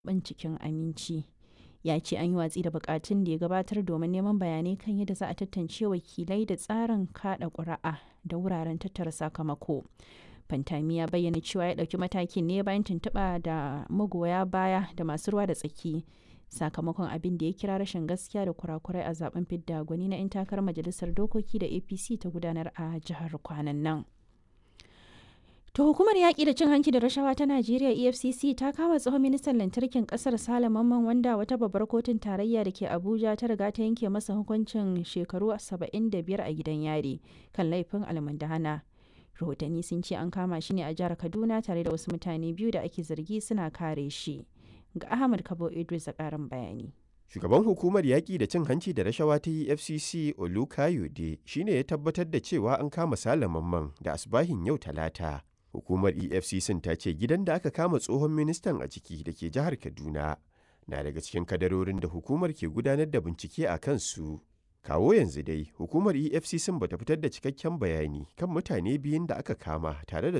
cikin aminci. Ya ce an yi watsi da bukatun da ya gabatar domin neman bayanai kan yadda za a tantance wakilai da tsarin kada ƙuri'a da wuraren tattara sakamako. Fantami ya bayyana cewa ya ɗauki matakin ne bayan tuntuɓa da magoya baya da masu ruwa da tsaki sakamakon abin da ya kira rashin gaskiya da kurakurai a zaben fidda gwani na 'yan takarar majalisar dokoki da apc ta gudanar a jihar kwanan nan. To hukumar yaƙi da cin hanci da rashawa ta Najeriya EFCC ta kama tsohon ministan lantarkin ƙasar Sale Mamman wanda wata babbar kotun tarayya da ke Abuja ta riga ta yanke masa hukuncin shekaru 75 a gidan yari kan laifin almundahana. Rahotanni sun ce an kama shi ne a jihar Kaduna tare da wasu mutane biyu da ake zargi suna kare shi. Ga Ahmad Kabo Idris a ƙarin bayani. Shugaban hukumar yaƙi da cin hanci da rashawa ta EFCC Olukayode shine ya tabbatar da cewa an kama Sale Mamman da asbahin yau Talata. Hukumar EFCC ta ce gidan da aka kama tsohon ministan a ciki da ke jihar Kaduna na daga cikin kadarorin da hukumar ke gudanar da bincike a kansu. Kawo yanzu dai, hukumar EFCC bata fitar da cikakken bayani kan mutane biyun da aka kama tare da